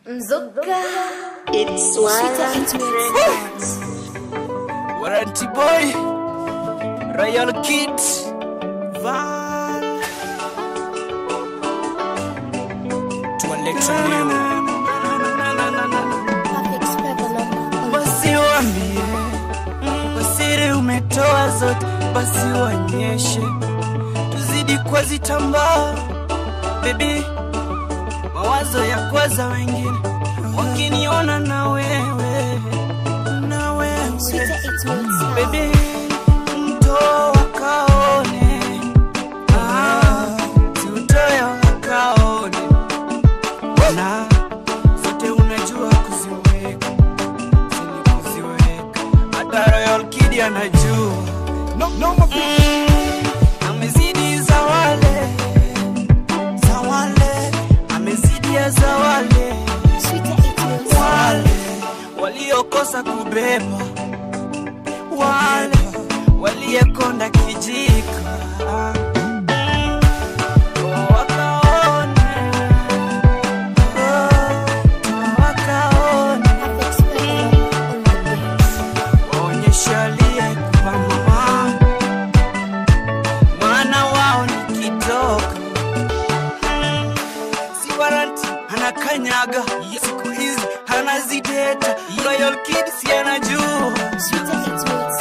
Mzuka. It's Shita one it makes Warranty boy, Royal Kid, Van. Tualeta leo. perfect spell on Basi wambie, wasiri umetoa zote, basi wanyeshe, tuzidi kwa zitambaa. Baby, mawazo ya kwaza wengine wakiniona na wewe, na wewe Sweeter it makes Baby, mto wakaone, ah, si utoe wakaone, na zote unajua kuziweka, sini kuziweka, hata Royal Kid anajua Mm, amezidi za wale, za wale, amezidi ya za wale Sweeter it makes wale waliokosa kubeba, wale waliekonda kijiko Mm, wakaone, oh, wakaone, perfect spell on my brains. waonyeshe aliyekupa mama, maana wao ni kidogo Mm, si waranti anakanyaga siku hizi anazideta Royal Kid si anajua Sweeter it makes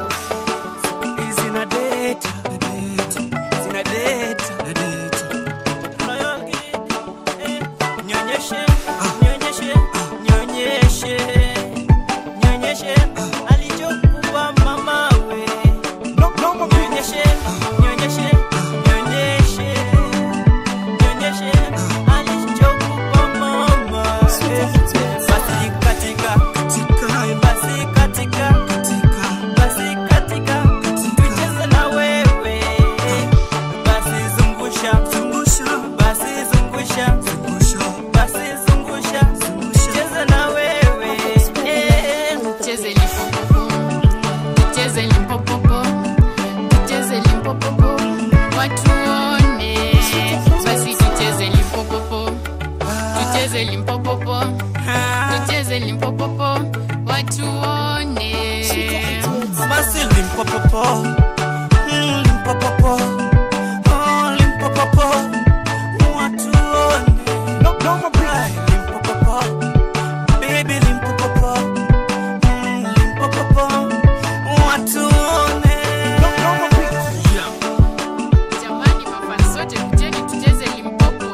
Zina data, zina data, Royal Kid, eh, nyonyeshe, nyonyeshe, nyonyeshe, nyonyeshe, alichokupa mamawe. Nyonyeshe, nyonyeshe, nyonyeshe, nyonyeshe, alichokupa mama. Sweeter it makes Basi katika, basi katika, basi katika, tucheze na wewe. Basi zungusha, basi zungusha, basi zungusha, tucheze na wewe. Eh. Tucheze limpopopo, tucheze limpopopo, tucheze limpopopo, watu waone. Basi tucheze limpopopo, tucheze limpopopo, tucheze limpopopo, watu waone. Sweeter it makes Basi limpopopo, mm, limpopopo, oh, limpopopo, watu waone. Ay, limpopopo, baby limpopopo, mm, limpopopo, watu waone. Yeah, Jamani, mafan sote kujeni tucheze limpopo,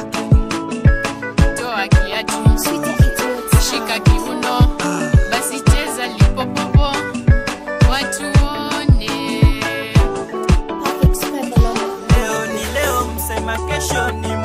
toa kiatu, Sweeter it makes shika kiuno, basi cheza limpopopo, watu waone. perfect spell on leo ni leo, msema kesho ni